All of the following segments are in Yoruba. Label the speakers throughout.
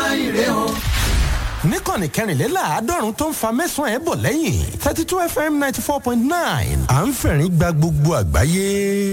Speaker 1: níkànnì kẹrìnléláàádọ́rùn tó ń fa mẹ́sàn-án ẹ̀ bọ̀ lẹ́yìn thirty two fm ninety four point nine à ń fẹ̀rín gba gbogbo àgbáyé.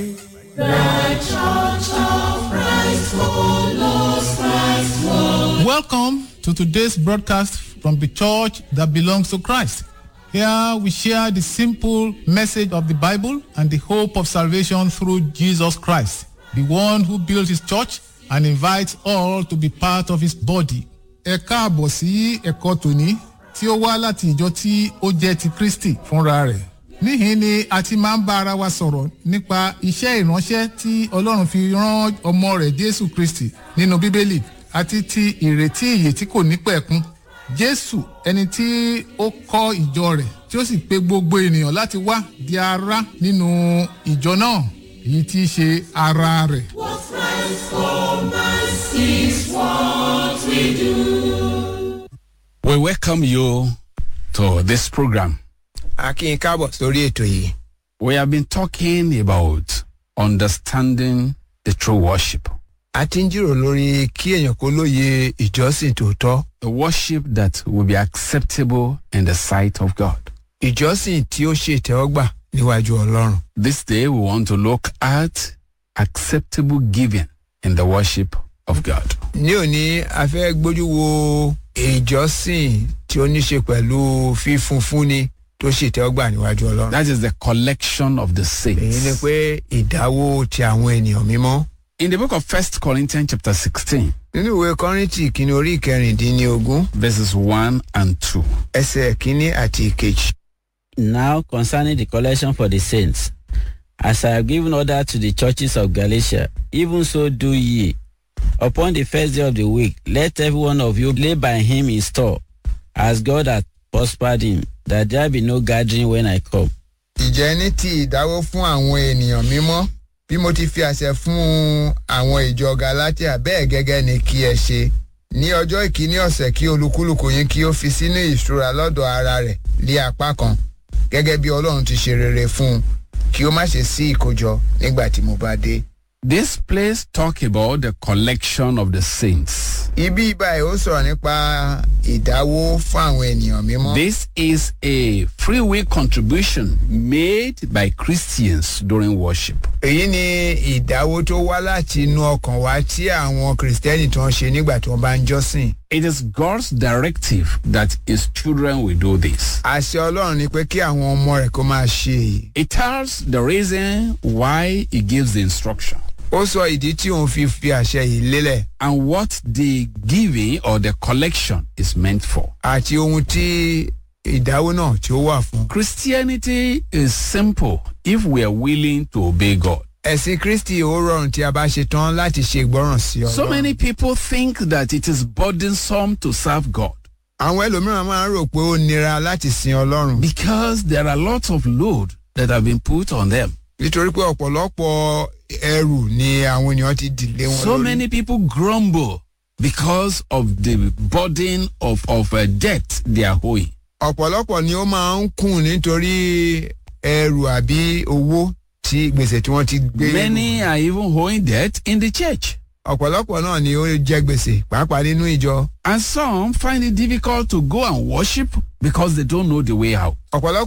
Speaker 2: Welcome to today's broadcast from the church that belongs to Christ. Here we share the simple message of the Bible and the hope of salvation through Jesus Christ, the one who built his church and invites all to be part of his body. Ẹ káàbọ̀ sí ẹ̀kọ́ tòní tí ó wá láti ìjọ tí ó jẹ́ ti Kristi fúnra rẹ̀. Níhìn ni a ti máa ń bá ara wa sọ̀rọ̀ nípa iṣẹ́ ìránṣẹ́ tí Ọlọ́run fi rán ọmọ rẹ̀ Jésù Kristi nínú Bíbélì àti ti ìrètí ìyè tí kò ní pẹ̀kun. Jésù ẹni tí ó kọ́ ìjọ rẹ̀ tí ó sì pe gbogbo ènìyàn láti wá di ara nínú ìjọ náà èyí tí í ṣe ara rẹ̀.
Speaker 3: We welcome you to this program.
Speaker 4: a kí n káàbọ̀ sórí ètò yìí.
Speaker 3: We have been talking about understanding the true worship,
Speaker 4: a ti ń jíròrò lórí kí èèyàn kó lóye ìjọsìn tòótọ́
Speaker 3: a worship that will be acceptable in the sight of God.
Speaker 4: ìjọsìn tí ó ṣe ìtẹ́wọ́gbà níwájú ọlọ́run.
Speaker 3: This day we want to look at acceptable giving in the worship of God.
Speaker 4: ní òní a fẹ́ gbójú wo ìjọsìn tí ó ní ṣe pẹ̀lú fífún fúnni tó ṣe ìtẹ́wọ́gbà níwájú ọlọ́run.
Speaker 3: That is the collection of the
Speaker 4: èyí ni
Speaker 3: saints.
Speaker 4: pé ìdáwó ti àwọn ènìyàn mímọ́.
Speaker 3: In the book of First Corinthians chapter 16,
Speaker 4: nínú ìwé kọ́rìntì kìíní orí ìkẹrìndínlógún
Speaker 3: verses 1 and 2.
Speaker 4: ẹsẹ̀ kìíní àti ìkejì.
Speaker 5: Now concerning the collection for the saints, as I have given order to the churches of Galatia, even so do ye. Upon the first day of the week, let every one of you lay by him in store, as God hath prospered him, that there be no gathering when I come.
Speaker 4: ìjẹ́ ní ti ìdáwó fún àwọn ènìyàn mímọ́ bí mo ti fi àṣẹ fún àwọn ìjọ galatia bẹ́ẹ̀ gẹ́gẹ́ ni kí ẹ ṣe ní ọjọ́ ìkíní ọ̀sẹ̀ kí olúkúlùkù yín kí ó fi sínú ìṣúra lọ́dọ̀ ara rẹ̀ lé apá kan gẹ́gẹ́ bí ọlọ́run ti ṣe rere fún un kí ó má ṣe sí ìkójọ nígbà tí mo bá dé.
Speaker 3: This place talk about the collection of the saints.
Speaker 4: ibi ìbáyìí ó sọ̀rọ̀ nípa ìdáwó fún àwọn ènìyàn mímọ́.
Speaker 3: This is a free will contribution made by Christians during worship.
Speaker 4: èyí ni ìdáwó tó wá láti inú ọkàn wá tí àwọn kìrìsìtẹ́nì tó ń ṣe nígbà tí wọ́n bá ń jọ́sìn.
Speaker 3: It is God's directive that his children will do this.
Speaker 4: àṣẹ ọlọ́run ni pé kí àwọn ọmọ rẹ̀ kó máa ṣe èyí.
Speaker 3: It tells the reason why he gives the instruction
Speaker 4: ó sọ ìdí tí òun fi fi àṣẹ yìí lélẹ̀
Speaker 3: and what the giving or the collection is meant for.
Speaker 4: àti ohun tí ìdáwó náà tí ó wà fún.
Speaker 3: Christianity is simple if we are willing to obey God.
Speaker 4: ẹ̀sìn kristi ó rọrùn tí a bá ṣe tán láti ṣe ìgbọràn sí
Speaker 3: So
Speaker 4: ọlọ́run.
Speaker 3: many people think that it is burdensome to serve God
Speaker 4: àwọn ẹlòmíràn máa ń rò pé ó nira láti sin ọlọ́run.
Speaker 3: because there are lots of load that have been put on them.
Speaker 4: nítorí pé ọ̀pọ̀lọpọ̀ ẹrù ni àwọn ènìyàn ti dìlé wọn
Speaker 3: So
Speaker 4: lórí.
Speaker 3: many people grumble because of the burden of, of uh, debt they are owing.
Speaker 4: ọ̀pọ̀lọpọ̀ ni ó máa ń kùn nítorí ẹrù àbí owó tí gbèsè tí wọ́n ti gbé.
Speaker 3: Many are even owing debt in the church.
Speaker 4: ọ̀pọ̀lọpọ̀ náà ni ó jẹ́ gbèsè pàápàá nínú ìjọ.
Speaker 3: And some find it difficult to go and worship because they don't know the way out.
Speaker 4: ọ̀pọ̀lọpọ̀